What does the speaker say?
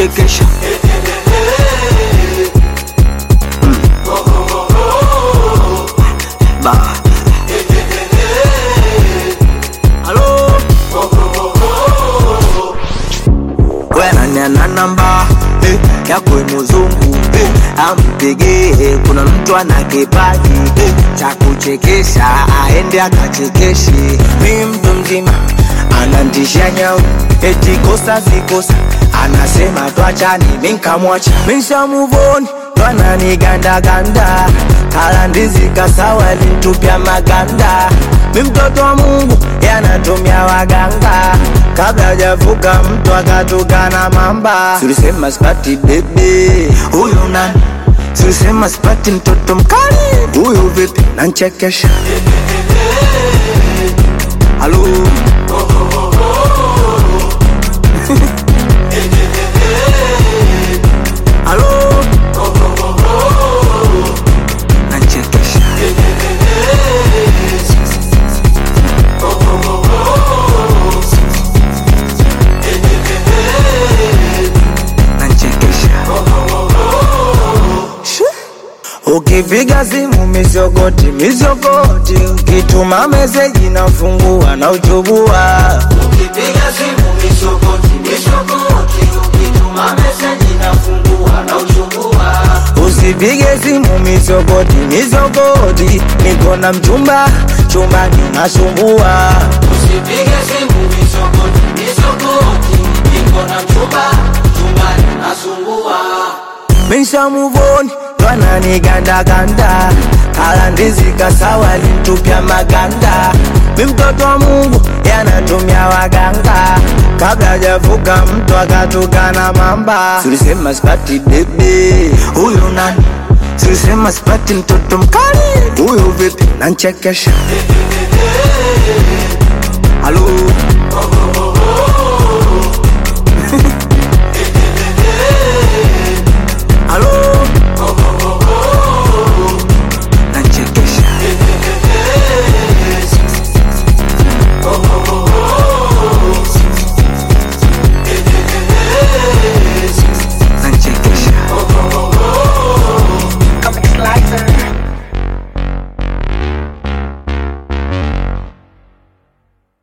nanchekesha Mm. Ba. Halo wenaniana namba eh, ya muzungu eh, ampigie kuna mtu ana kipaji eh, cha kuchekesha aende akachekeshe mi mtu mzima anantisha nyau eti kosa sikosa anasema twachani minkamwacha mishamuvoni twananigandaganda kalandizi kasawa lintupya maganda mi mtoto wa mungu yanatumia waganga kabla hajavuka mtu akatukana mamba tulisema spati bebe huyu nani tulisema spati mtoto mkali huyu vipi nanchekesha halo halo nanchekesha nanchekesha Ukipiga simu mizogoti mizogoti, ukituma meseji nafungua na uchubua. Ukipiga simu mizogoti mizogoti, ukituma meseji nafungua na uchubua. Usipige simu mizogoti mizogoti, niko na mchumba chumbani nasumbua. Usipige simu mizogoti mizogoti, niko na mchumba chumbani nasumbua. Misha muvoni twananigandaganda kalandizi kasawa lintupya maganda mi mtoto wa mungu yanatumia waganga kabla hajavuka mtu akatukana mamba tulisema spati bebe huyu nani tulisema spati mtoto mkali huyu vipi nanchekesha halo